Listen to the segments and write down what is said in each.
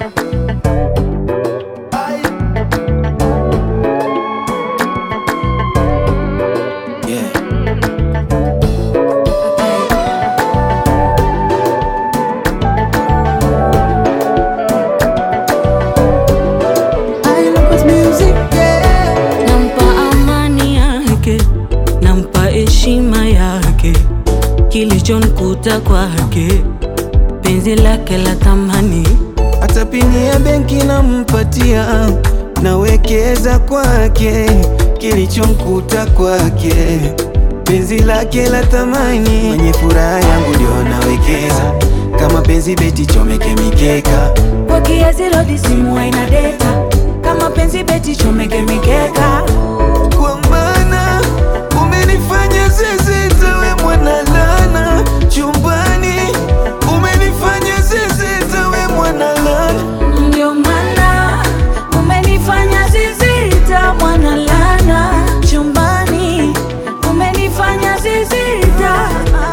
Yeah. Nampa amani yake, nampa heshima yake, kilichonikuta kwake, penzi lake la thamani. Hata pini ya benki nampatia, nawekeza kwake, kilichomkuta kwake, penzi lake la thamani. Mwenye furaha yangu ndio nawekeza, kama penzi beti chomeke mikeka, Kwa kiasi rodi simu haina data, kama penzi beti chomeke mikeka. kwa maana umenifanya zezeta, we mwana lana chumbani, umenifanya zezeta, we mwana lana Ndio maana umenifanya zizita, mwana lana chumbani, umenifanya zizita.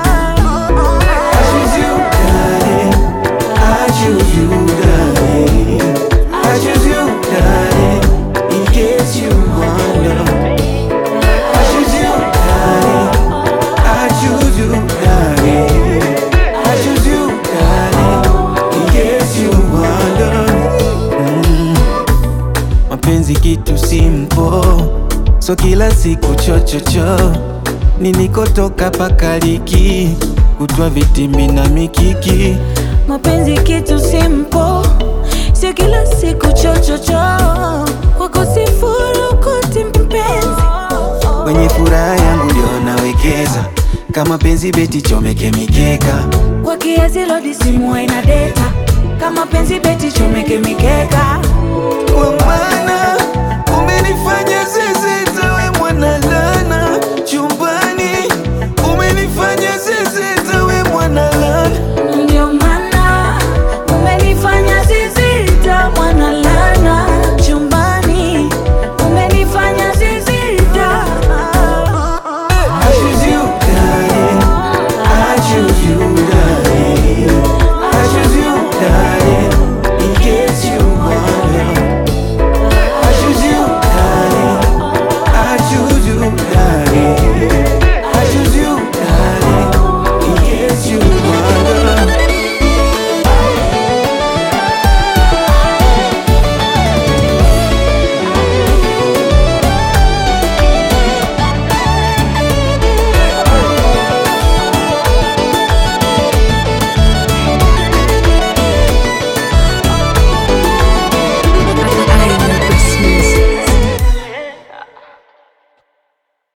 I choose you, darling. I choose you, darling. I choose you, darling. In case you wonder. I choose you, darling. I choose you, darling. I choose you, darling. In case you wonder. Mm. Mapenzi kitu simpo, so kila siku chochocho ninikotoka pakaliki kutwa vitimbi na mikiki Mapenzi kitu simple, sio kila siku chochocho. Kwako sifurukuti mpenzi, kwenye furaha yangu ndio nawekeza kama penzi beti chomeke mikeka kwa kiasi lodi simu haina data, kama penzi beti chomeke mikeka. kwa maana umenifanya zezeta we mwana lana chumbani umenifanya zezeta we mwana lana Ndio maana umenifanya zizi